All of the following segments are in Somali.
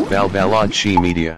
Balbalachi Media.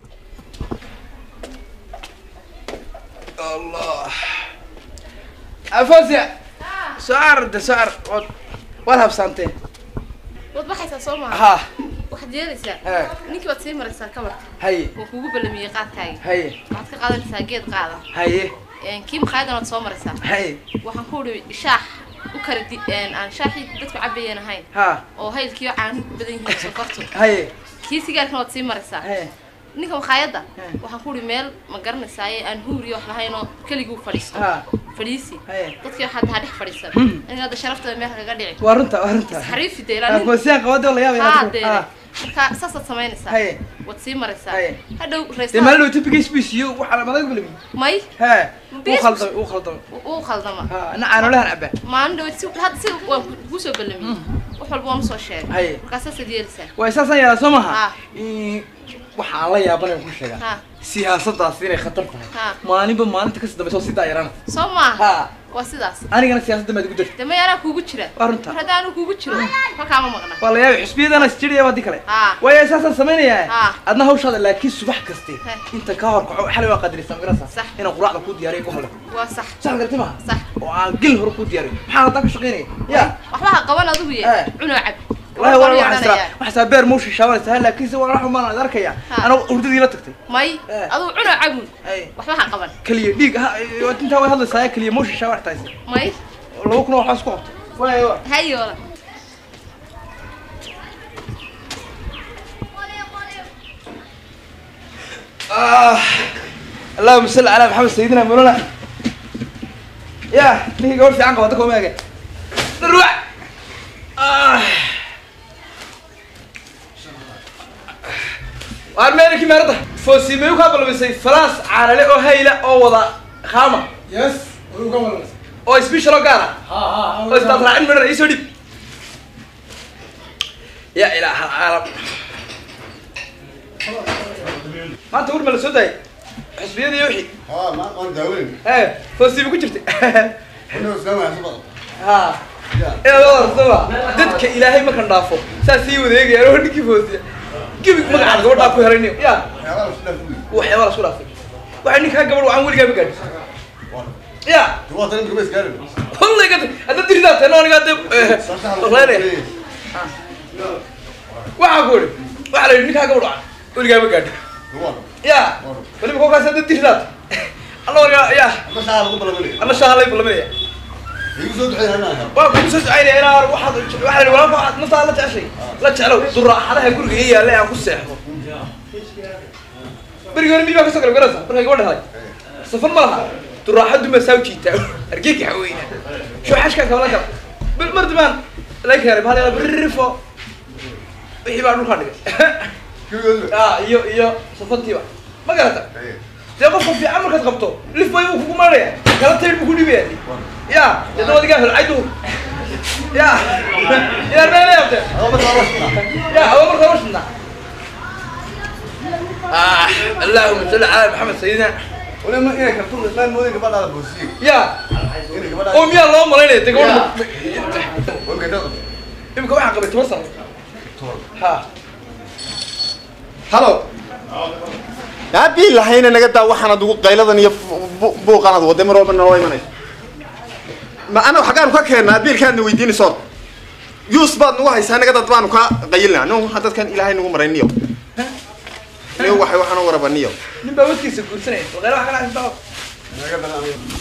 الله أفوزي سعر ده سعر ولا هبسانتين waad baxaysaa soo maaha ها waxaad yeelaysaa ها ninkii baad sii maraysaa kabarka هي wuu kugu ballamiyey qaadkaaga هي waxaad ka qaadanaysaa geed qaada هي Een, kii makhaayadana waad soo maraysaa هي waxaan ku udhi shaax u kala di een, aan shaaxii dadku cabayeen ahayn ها oo haylkiiyo caano badan yihiin sokortu هي kii sigaarkana waad sii maraysaa هي ninka makhaayadda He. waxaan ku udhi meel ma garanaysaayee aan huuriyo wax lahayn oo keliguu fadhiisto ها fadhiisi هي dadkii waxaad tahaa dhex fadhiisan aniga hadda sharaftada meel kaga dhici وارنتا وارنتا xariifi dee ilaa nin أفوزي قوادي ولا يا haa يا dee ها marka saasaad samaynaysaa هي waad sii maraysaa He. hadhow دي raysaa مالو تبقى سبيسيو وحنا ما نقول لي may ها بيس- وخلطة وخلطة uu khaldama ها أنا أنا لها نعبه maalin dhaweyd si hadda si waan kuu soo ballamiyey wax walba waan usoo sheegay Haye. markaasaad yeelaysaa وأساسا يا ها. سمها waxaa la yaabana ku sheegaa ha siyaasadaas inay khatar tahay ha maalinba maalinta kasii dambaysa oo sii daayarana soo maaha ha waa sidaas anigana siyaasadda maad ugu jirta de may anaa kuugu jira Waa runta. mar haddii anuu kuugu jiro halkaama maqna waa la yaabay xusbiyadana isjiraya waa di kale ha waayo saasaan samaynayaa Ha. adna hawshaada laakiin subax kaste He. inta ka hor kaco xalay waa qadiraysaa magarasa Sax. inaan quraacda kuu diyaariyo ku hadla waa sax sax garti maha sax oo aan gel hore kuu diyaariyo maxaa haddaa ka shaqaynaya ya waxba ha qaban adigu ye He. cunoo cab wallahi Waa waa yeelanayaan. waxaa beer muushi shaabanaysa laakiinse waa waxumaan ad arkaya Ha. anaa hurdadii la tagtay may He. adigu cunoo cabun Ay, waxba ha qaban keliya dhiig ha intaa way hadlaysaa keliya muushi shaaban taaysa may laba kun oo waxbaa isku qabto waayo waa hayoola آه. اللهم صل على محمد سيدنا مولانا يا ليه قول في عنك وضعك وماجي نروح آه. وارمينك مرضى فوسي ميوك قبل بسي فلاس على لي او هيلا او وضع خامة Yes, wuu ka waran. او سبيشال او قارا Ha ha او استاذ راعين من رئيس وديب يا اله العالم ما انت قول من السوداء حسبيني يوحي Ha ma aan daaweyn. ايه فوسي بكو جرتي Inuu isla waan sabab. ها Ya. ايه والله سوا ددك الهي ما كان دافو ساسي وديغ يا ودكي فوسي جيبك مقعد غبا كو هرينيو يا Waxyaalaha isla fuuli. وحي ولا سولا waxay ninka gabar waxaan weligaa ma gaadhin ya Waa tan rumeys gaarin. wallahi gad hadda diridaa tan aniga hadda oqleynaya waxaa ku idhi waxaa la yidhi ninkaa gabar waxaan weligaa ma gaadhin Waa. ya weliba kolkaas hadda diridaad alla warga ya Ma shaa lagu balabay. alla shaahalay bulaminaya Igu soo ducay hana. waa kugu soo ducaynaya inaa waxaad waxaa la yidhi walaalka waxaad naftaa la jeceshay la jeclow duraaxadaha guriga ii yaalla aan ku seexdo berigi hore miyi baa kasoo galay garasa markay gabadha helay safar ma laha duraaxadu ma saa jiitaa argeyga xaweyna shooxashkaa kabala gala bil mar dibaan laga keenay bahal yala birrifo wixii baa dhulkaa dhigay Kiyo. ah iyo iyo safantiiba ma garata dee qofka fiican markaad qabto lif bay uu kugu maanaya kala tayr buu ku dhibaya ya dee dabadigaa helcay duhur ya inaan meela yaabtee Waa ma shaa. يا هو مرة وشنا آه اللهم صل على محمد سيدنا Wala ma inay kartu islaan moodin gabadha la boosiyo. يا Inay gabadha. قوم يا اللهم علينا تقول Waa ka dad. يمكن واحد قبل توصل ها Hello. aabii lahayna naga daa waxaanad ugu qayladan iyo buuqanaad wadda mar walba naloo imanaysa ma ana xaggaanu ka keennaa biilkaadna weydiinaysood yuus baad nagu haysaa naga dad baanu kaa qayilnaa no waxaa dadkan ilaahay nagu maray niyo niyo waxay waxaan u waraba niyo نبى ودكيس كورسنا وغير واحد كان عايز Naga badan.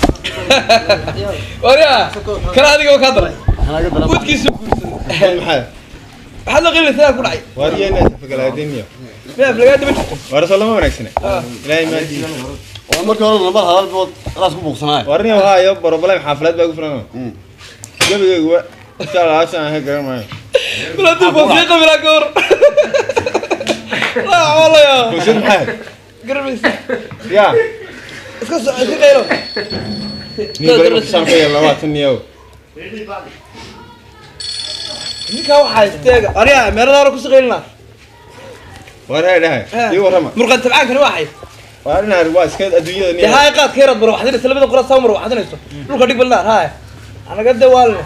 وريا كان هذا هو كادر ودكيس كورسنا maxaa هذا غير ثلاثة كل عين waariyeenaa fagalaadiniyo ما في لقيت بنت waarasoo lama wanaagsane ilaahay maadii Waa markii hore lambar hadal bood raas ku buuqsanaay. warniyo haayo borobalem xaafilad baa gu filan gabigayguwa insha allah haashan ahay garan maayo بلا تبغى ثقة بلا كور لا والله يا bulshad maxaa قرب yaa اسكت اسكت غيره niyo bari kusaan ka yeel labaatan niyo ninkaa waxaa isteega ariya meerada hore kusii qaylina waar hay dhahay ii warrama murqan tabcaankani waxay waa dhinaar waa iska adduunyada dee niyo haay qaadka yaraad marwaxdinaysa labada qura saa marwaxdinayso dhulka dhig balnaar haay anaga dee waalne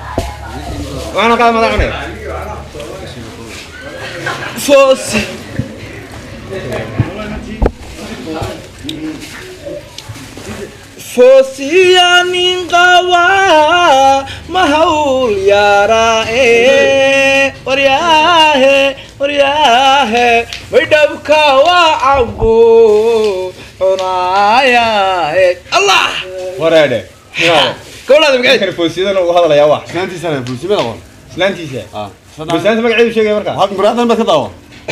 waxaana qaad madax cunay foos foosiya nin qaba ma hawl yaraae waryaahe waryaahe maydhabka waa cabo cunaayae allah wareedhe gabadhaada magaceed kan foosiyadana uu hadlayaa wax islaantiisana fuusimada qoon islaantiisa ah islaanta magaceedu sheegaya marka hal muraadan baad ka daawa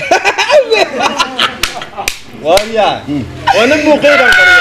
waarya waa nin muuqeydaan qariya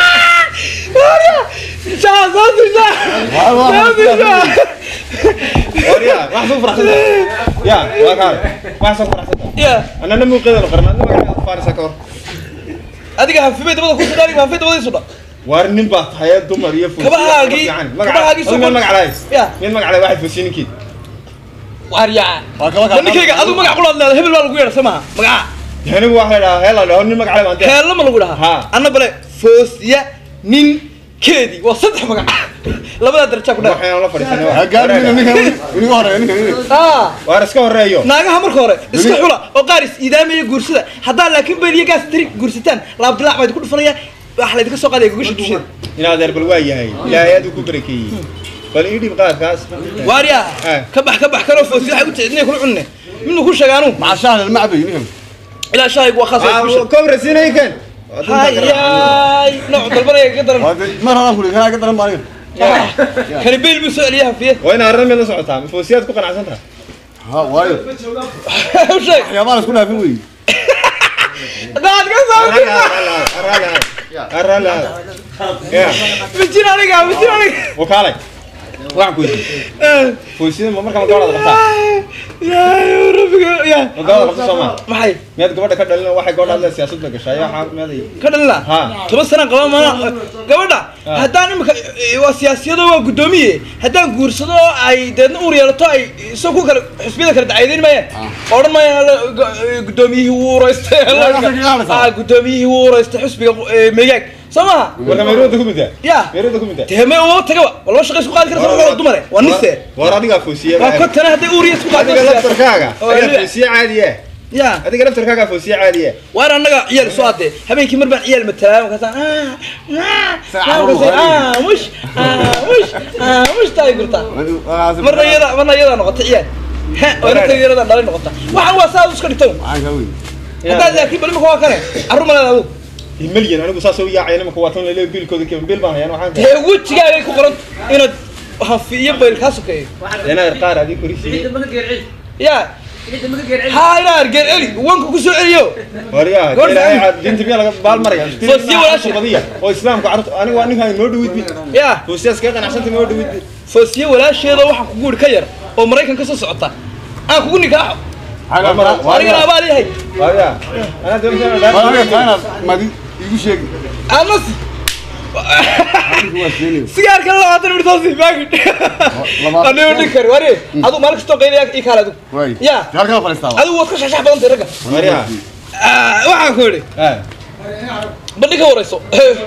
shaa soo disha soo disha waarya wax soo faraxsanta ya waa kaale wax soo faraxsanta ya anana muuqeydaan qarna adna magaceeda faarisa ka hor adiga hanfimay dabada ku sudhaan iyo hanfay dabada sudha waar nin baa tahay dumar iyo foosiya Kabahaagii- kabahaagii soo mid qor- magacalaay Ya. mid magacalaay waxay foosiye ninkeed waaryaa waa kaba ma ninkayga adigu magac qulaad leedahay hebel baa lagu yeedha samaha magaca anigu waxa la dhahaa heela dhaho nin magacalaay baan dee heella ma lagu dhahaa Ha. anna bale foosya nin keedii waa saddex magac labadaa darajaa ku dhaha waxaan la fadhiisanay hagaar ninka ninka ninka hore ninka ninka ah waar iska horeeyo naagaha marka hore iska xula oo qaar is iidaamaya guursada haddaa laakiin beel iyo gaas tiri guursataan laabdilaac baa idinku dhufanaya waxa laydinka soo qaadaya gogasha dusheeda in adeer bal waa yahay ilaahay aad ku barakeeyey bal ii dhib qaadkaas waaryaa Eh. ka bax ka bax kanoo foosya waxay u ticdinay kula cunne midnu ku sheegaanu maca shahla almacbi ninka ilaa shahaygu waa khaas waa ku sheeg kobrasiinaykan hayaay nooc dalbanaya ka daran waa de mar hadan kuli kana ka daran baa aniga kani beel buu soo celiya hafiye waa in arrin mid la socotaa foosiyaad ku qanacsan tahay ha waayo u sheeg waxyaabaha la isku dhaafin wey daad ka soo mijin aniga mijin aniga wakaalay waxaan ku weydiiyey foosiyada ma markaa magaalada qabtaa yaay rabbiga ya magaalada qabta soo maa maxay miyaad gabadha ka dhalin waxay gabadha hadla siyaasadda gashay waxaa miyaday ka dhalina Ha. toban sana qaba mana gabadha haddaan imika waa siyaasiyado waa guddoomiye haddaan guursado oo ay deedna uur yeelato ay isoo ku kale xisbiyada kale dacaydeyn maayaan odhan maayaan guddoomiyihii wuu ureystay ah guddoomiyihii wuu ureystay xisbiga eh, megaag soo maha marka meeruuda ku middaa ya meeruuda ku middaa dee me uma tagaba walba shaqa isku qaadi karta waa dumare waa nise war adigaa foosiye waa kontana hadday uur iyo isku qaadi adiga laftarkaaga Oo, ayaa adiga- foosiye caadiye ya adiga laftarkaaga foosiye caadiye waan annaga ciyaal soo adee habeenkii mar baan ciyaal matalaa markaasaan mush mush mush taay gurtaa marna iyada marna iyada noqota ciyaal ha wayna iyada dhalay noqota waxaan waa saa iska dhigto macanka wey haddaad laakiin bal imika waa kane carruur maleed adigu milyan anigu saas u yaacay nimanka waa tan lele biilkooda keen biil baan hayaan waxaan dee wejigaagay ku qoran inaad hafi iyo bayl kaa sokeeyo inaad qaar adii korisiiyey ya ha inaa argeen eli wanka ku soo celiyo waryaa Goor ilaahay saan. cad dinta miyaa laga baal maraya Foosiye walaashay. badiya oo islaamka carruurta anigu waa ninkaan noo dhawid mid ya foosiyaas kaga qanacsanta noo dhawid mid foosiye walaasheeda waxaan kugu idhi ka yar oo maraykan ka soo socota aan kugu nikaaxo anigana abaal yahay waryaa anaa doonaysa madi igu sheegi anas adigu waa sheeni sigaarka labaatan midhtaasi baagid labaatan- anigo dhin kari wari adigu maalin kastoo qaylaya ii kaale adigu waay ya halkaa fadhiistaa adigu waad ka shaxshax badan tahay ragga waryaa Ah, waxaan ku idhi ah bandhi ka warayso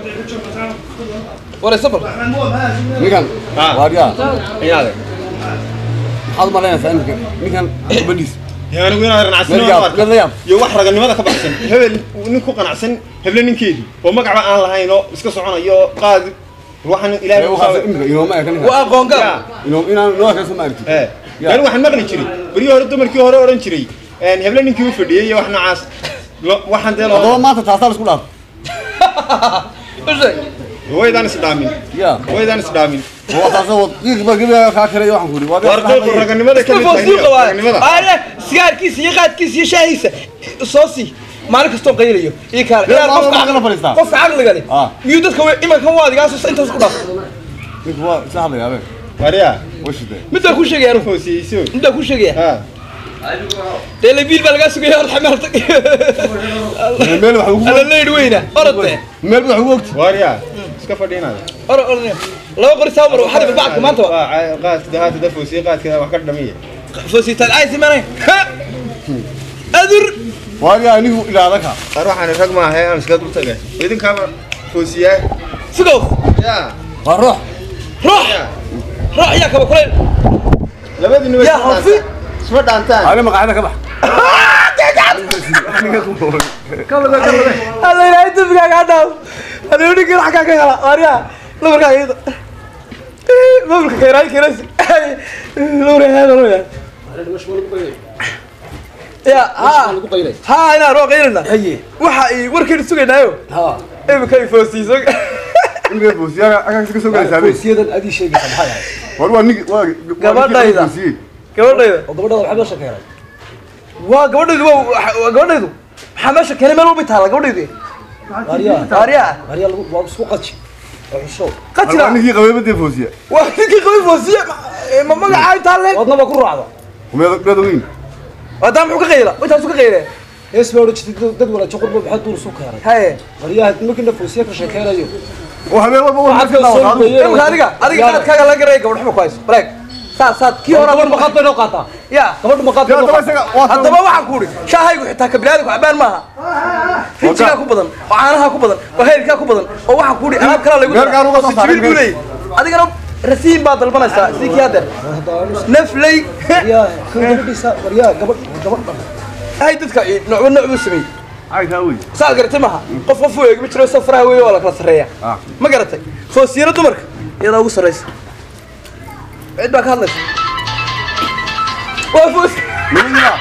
warayso bal ninkan Ah. waaryaa inaade maxaad u malaynaysaa iminka ninkan gabadhiis yaa anigu inaad qanacsan meel yaab meel la yaab iyo wax raganimada ka baxsan hebel nin ku qanacsan heble ninkeedii oo magacba aan lahayn oo iska soconayo qaadi waxaan ilaahay ee u waxaas saabay iminka inooma eka ninkan waa aqoon gaab inoo inaan inoo eka soo maarti ee Ya. yani waxaan maqli jiray berihii hore dumarkii hore odhan jiray een, heble ninkii u fadhiyey iyo wax noocaas Lo- waxaan dee haddaba loo maanta taasaa la isku dhaaf usheeg waydaan isdhaamin ya waydaan isdhaamin waa taasa wad qiiqba gebiga kaa kale waxaan ku yidhi waa war qeybku raganimada ka mid tahay foosiyo qabaa raganimada aye sigaarkiisa iyo qaadkiisa iyo shaahiisa soo sii maalin kastoo qaylayo ii kaale Dee, Ilaa maalin qofka- walba kala fadhiistaa. qofka caqliga leh Ah. miyuu dadka we- imankan waa adigaas intaas ku dhaaf ninku waa isa hadlaya abe waryaa way shidee midbaa ku sheegaya anu foosiyeyso midbaa ku sheegaya ha dee labiil baa lagaa sugaya horta xameel tag meel wax ugu alla leydh weyna orode meel wax ugu ogti waryaa iska fadhiinaada oro oro laba qori saa mar waxaa bacadka maanta wa waa qaadka haata da foosiye qaadkeeda wax ka dhamiya foositaan ay simanay adur waaryaa anigu ilaada ka war waxaan rag maahay aan iska dul tagay idinkaaba foosiyaa sigow yaa waa ruux ruux yaa ruux yaa kaba kuleyl labadiina way Yaa isma hafi. dhaantaan. isma dhaantaan ani maqaacida ka bax alla ilaahay dembigaaga ha dhaaf hadii ninka xaggaa ka hela waaryaa lamarkaa iyada maamulka kayraay kirasi lamarkaa ya ha ha inaan roo qaylina waxa ay warkeenu sugaynaayo ها imika ay foosiiso ninka boosiyaga agagta ka soo galaysaa be فوسيدا ادي شيء سبحان war waa nig waa Gabadhayda. boosiyey gabadhayda وقبل هذا حبه شكرا waa gabadhaydu waa waa gabadhaydu maxaa meesha keenay meel walba taala gabadhaydu ماريا aariya ماريا لو سوق قتش وحشو waa qatila ninkii qabeebadee boosiya waa ninkii qabay foosiye ma magacaa intaa leen wadna ba ku raacdo meed meed weyn wadaa muxuu ka qayla intaasu ka qayle hees baa wajid dad wala joqor baa maxaa duur soo keenay haye Maria markii fuusiya ka sheekeynayo oo habeen walba waa Waxaad ka ka soo daawataa geeyay. imika adiga adiga qaadkaaga la garaya gabadh xuma ku hayso bareeg saad saad kii hore gabadh maqaad bay noo qaataa ya gabadh maqaad bay noo daba qaataa isaga waa haddaba waxaan ku uhi shaahaygu xitaa kabilaadku cabaan maaha rinjigaa ku badan oo caanaha ku badan oo heylkaa ku badan oo waxaan ku uhi alaab kalaa lagu Gaargaan uga soo saaray jibil buu leeyahy adigana rasiin baad dalbanaysaa sidii kii haddeer nafley Maria kan gabadhiisa Maria gabadh gabadh hay dadka noocba nooc buu sameeyey caykaa wey saad garatay maaha qof qof u eegi ma jiro safraha weeye waa la kala sarreeya Ah. ma garatay foosiyana dumarka iyadaa ugu sarraysa cid baa ka hadlaysa waa foos nimanyaa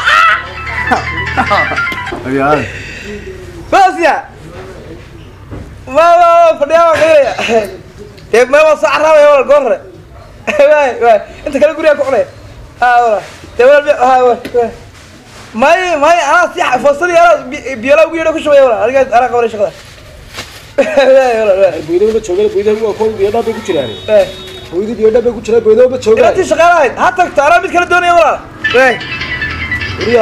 ayaa foosiya ma ma fadhiyaa waa qaylaya dee ma waa soo carraabaya wala goor hore waay waay inta kale gurigaa ku cunaya ha wala dee wala bi ha wala may may anaa si foosadii anaa bi- biyola ugu yeedho ku shubaya wala aniga anaa qabanay shaqada waay wala waay boydo ma joogay boydo waa koob iyo dhab ku jiraan waay boydo iyo dhab ku jiraan boydo ma joogay inantii shaqaale ahayd ha tagto anaa mid kale doonaya walaal waay Maria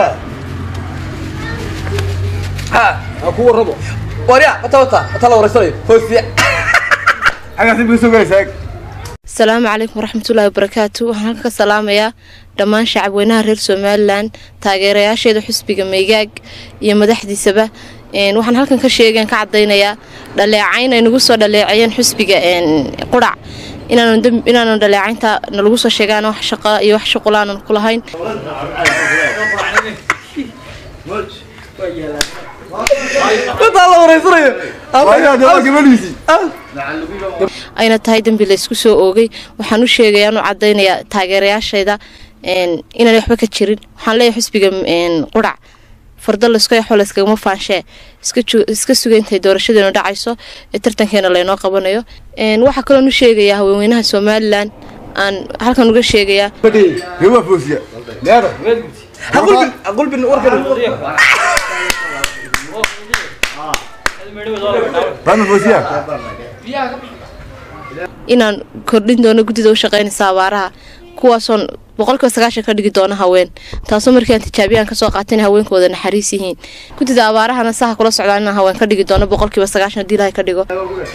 ha aku warabo warya wata wata wata la wareysanayo foosiya xagaasi bay ka soo galaysaa asalaamu calaykum waraxmatullaahi wabarakaatu waxaan halka ka salaamayaa dhammaan shacabweynaha reer somalilan taageerayaasheeda xusbiga meegaag iyo madaxdiisaba Een, waxaan halkan ka sheegan ka cadaynayaa dhaleecayn ay nagu soo dhaleeceeyeen xusbiga een, qurac inaanu demb- inaanu dhaleecaynta nalagu soo sheegaan wax shaqo iyo wax shuqul aanan ku lahayn wata la wareysanayo waayaa dee waa gabadhiisii ayna tahay dembi laysku soo oogay waxaan u sheegayaa anu cadaynayaa taageerayaashayda een, inaan waxba ka jirin waxaan leeyahay xusbiga een, qurac fardo layska yaxo layskagama faanshee iska ju- iska suga intay doorashadeenu dhacayso ee tartankeena laynoo qabanayo Een, waxaa kaloon u sheegayaa haweenweynaha somalilan aan halkan uga sheegayaa dee waa boosiya leedo ha qulbin ha qulbin warkan baadna boosiya inaan kordhin doono guddida u shaqaynaysa abaaraha kuwaasoon boqolkiiba sagaashan ka dhigi doono haween taasoo markii aan tijaabiyaan kasoo qaatay in haweenkooda naxariis yihiin guddida abaarahana saha kula socdaan inaan haween ka dhigi doono boqolkiiba sagaashan haddii ilahay ka dhigo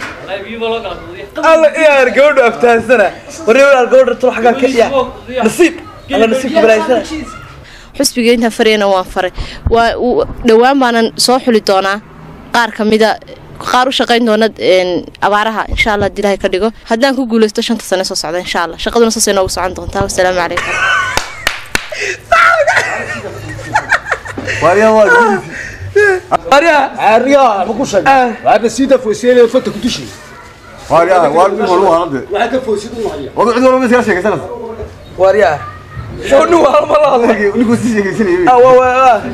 alla iyaar gabadhu aftaansana warya walaal gabadha tolo xaggaa ka iya nasiib alla nasiibka balaaysana xusbiga intaan farayana waan faray waa uu- dhowaan baanan soo xuli doonaa qaar ka mida qaar u shaqayn doona een, abaaraha insha allah haddii ilahay ka dhigo haddaan ku guuleysto shanta sane soo socda insha allah shaqaduna saasay noogu socon doontaa wasalaamu calaykum waayaa waa gabadhiisii warya Maria ma ku sheegay Ah. waa sida fuusiya fata ku dushi waayaa waa nin walba waa hadde waxa ka fuusidu Maria wada cid walba ma iskala sheekaysanaysa warya show nin waa ma la hadlay ninkuu sii sheekaysanayay ah waa waa waa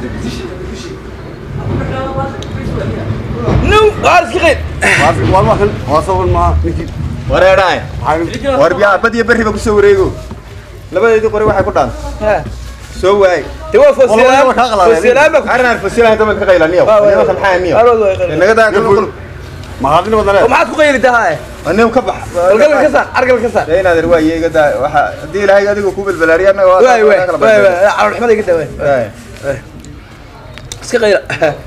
nin waar iska qeyd waa waa kan waa sawan ma ninkii wareeraay war biyaa bad iyo bariba ku soo wareego labadeedii qori waxay ku dhaan ha soo waay dee waa والله foosiyaan ما كان foosiyaan baa ku أنا أعرف فسيلة هذا من كغيلا نيو waa أنا مثلا حاجة نيو Arood waa qeyl. إنك ده كل ما هذين oo ولا maxaad ku qayli tahay أنا يوم كبح galgal ka saar argal ka saar لين هذا رواية كده وح دي لهاي قاعد يقول كوب البلاريا أنا waay waay waay waay calool xumada iga daa waay iska qayla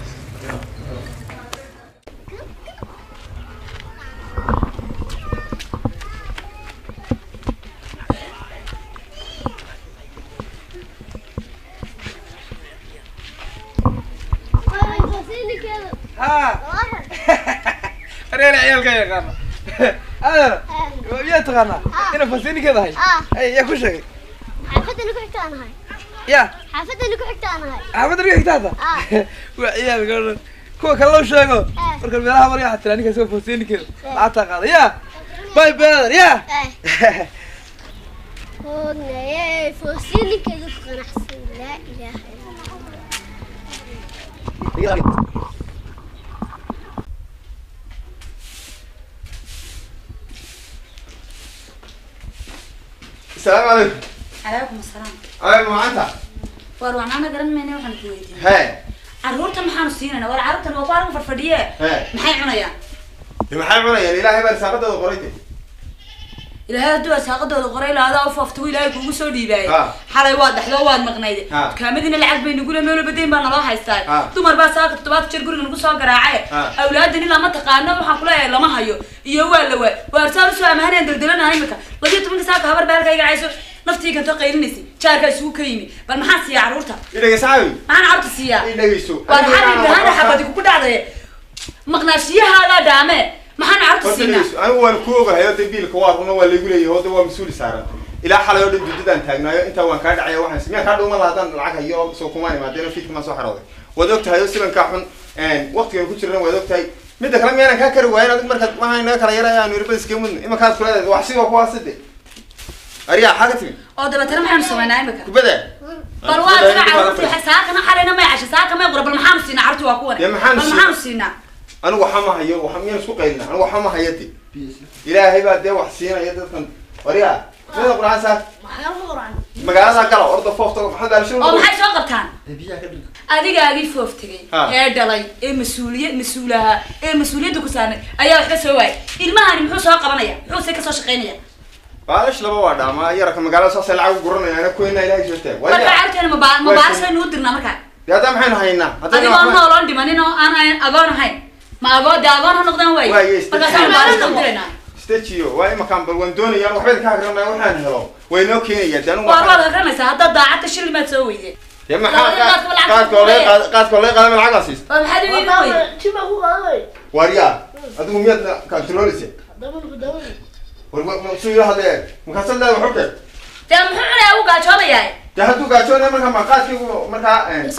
reer ciyaalka yaqaana adeer miyaa taqaanaa ina fasiinikeeda hay Ah. ay yaa ku sheegay xaafadana ku xigtaanahay ya xaafadda lagu xigta aan ahay xaafadda dhiga xigtaada Ah. waa ciyaalka o dhan kuwa kale loo sheego Ah. marka meelaha marya waxaa tiraa ninkaas waa fooseeninkeeda lacagtaa qaada ya bay beedan ya hoognaye foosiilinkeedu ku qanacsan laa ilaaha illa allah. السلام عليكم calaykum asalaam أي معانتا war waxnaana garan mayna waxaan ku weydiin هاي carruurta maxaanu siinayna war carruurtan waa ku argu fadfadhiye هاي maxay cunayaan maxay cunayaan ilaahay baa risaaqadooda qorayde ilaahay hadduu asaaqadooda qoray laadaa u foofta ilaahay kuugu soo dhiibaayay Ha. xalay waa dhaxdoo waad maqnayde Ha. dukaamadiina lacag bay nagula meelo badayn baa naloo haystaa Ha. dumar baa saaka toddobaad jeer guriga nagu soo garaacaye Ha. awlaadani lama taqaano waxaan kuleeyahay lama hayo iyo waa la waa waarsaan usoo amahaneen daldalanaha imika labiyo tobanka saaka habar baa halka iga cayso naftii kanto qaylinaysa jaarkaa isugu ka yimi bal maxaan siiyaa carruurta idhegeysa caawi maxaan carruurta siiyaa idhegeyso waan xarin bahana xabadi kugu dhacday maqnaashiyahaagaa dhaame maxaan carruurta horta siinaa dhegeyso anigu waan ku ogahay oo dambiilka waa runa waa laygu leeyahay oo de waa mas-uuli saaran ilaa xalay oo dhan dudadaan taagnaayo intaa waan kaa dhacaya waxaan miyaan kaa dhuuma lahaa haddaan lacag hayo soo kumaan imaadeeno fiidka maan soo xarooday waad og tahay oo sibankaa xun waqtigan ku jirana waad og tahay midda kale miyaanan kaa kari waayin adig markaad waxaa inaga kala yaraya aanu irbada iskaga mudna imankaad kuleedahay wax sidoo kuwaaside ariyaa xaa ka timi oo dabeetana maxaanu samaynaa imika kubada bal waa sina carruurti saakana xalayna may casha saaka may qura bal maxaanu siinaa carruurti waa kuwan Dee bal maxaanu siinaa? maxaanu siinaa anigu waxa ma hayo waxa miyaan isku qaylina anigu waxa ma hayo de ilaahay baa dee wax siinaya dadkan wariya sida quraan saa magaalada gala orda foofta maxaa gaalisho oo maxay soo qabtaan adigaagii foof tegay Ha. ee dhalay ee mas-uuliya mas-uulaha ee mas-uuliyadda ku saarnay ayaa wax ka soo waayay ilmahani muxuu soo qabanaya muxuu se kasoo shaqaynaya baalash laba waa dhaama yaraka magaalada saasay lacag u guranaya ana kuweyna ilaahay soo taag marka waya carruurteena maba mabaarisaynu u dirnaa markaa dee hadda maxaynu haynaa adigoo haddayna nooloon dhimanin oo aan ahayn agoon ahayn ma agoon dee agoon ha noqdaan Waaye, waaye isdejin. markaasaan mabaaris u diraynaa stajiyo waa imakaan bal waan doonayaan waxba idinka akrinaya waxaan helo way noo keenaya dee anigu waa waxaan- waad akrinaysaa haddaad daacadda shilin baad soo weyday dee maxaa labada qaadka lacag qaadka oo laga qaad- qaadka oo laga qaadama lacagaas siisa oo maxaad u iibin weyday waaryaa adigu miyaad kantarooleysa war ma- ma- suu ila hadlee markaasad leeda waxu keen dee muxuu cunaya u gaajoonayaa dee hadduu gaajoonaya markaa ma qaadkiigu markaa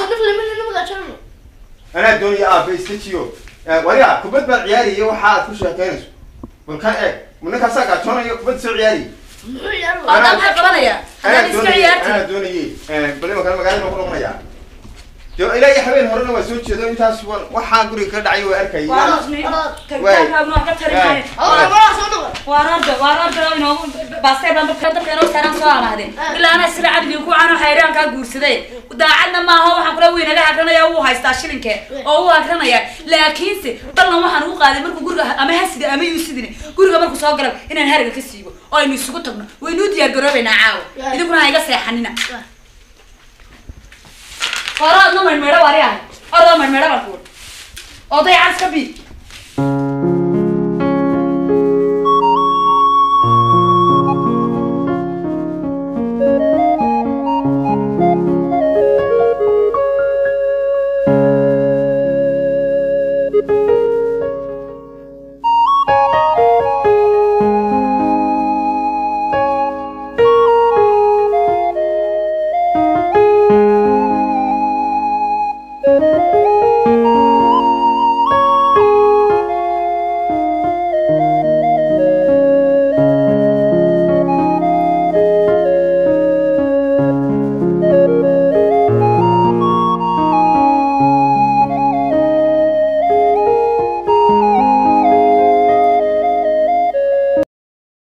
anaa doonaya aabe istajiyo wariya kubad baan ciyaariyay waxa aad ku sheekeynayso bal ka eeg ma ninkaasaa gaajoonayo kubad soo ciyaariyay hadda maxaa qabanaya haddaad iska anaa ciyaartid doonayay bal imankan magaalada ku noqonaya de ilaa iyo habeen horena waa soo jeedo intaas wa- waxaa guriga ka dhacay waa arkayay waa noosni tagitaankaaguna wax ka tari maayo waan orda waan orda oo inoogu baastay baan dabka dabka inoo saaraan soo amahdeen ilaa ana sila cadli ku cano xayraan kaa guursaday daacadna maaha waxaan kula weyn naga akrinaya wuu haystaa shilinke oo wuu akrinaya laakiinse ballan waxaan ugu qaaday markuu guriga ama hasida ama yuusidine guriga markuu soo galo inaan hariga ka siibo oo aynu isugu tagno waynuu diyaar garoobaynaa caawa idinkuna ha iga seexanina hore adna maydhmeedho wari ahay oroo maydhmeedho baan kuuri oday cas ka bi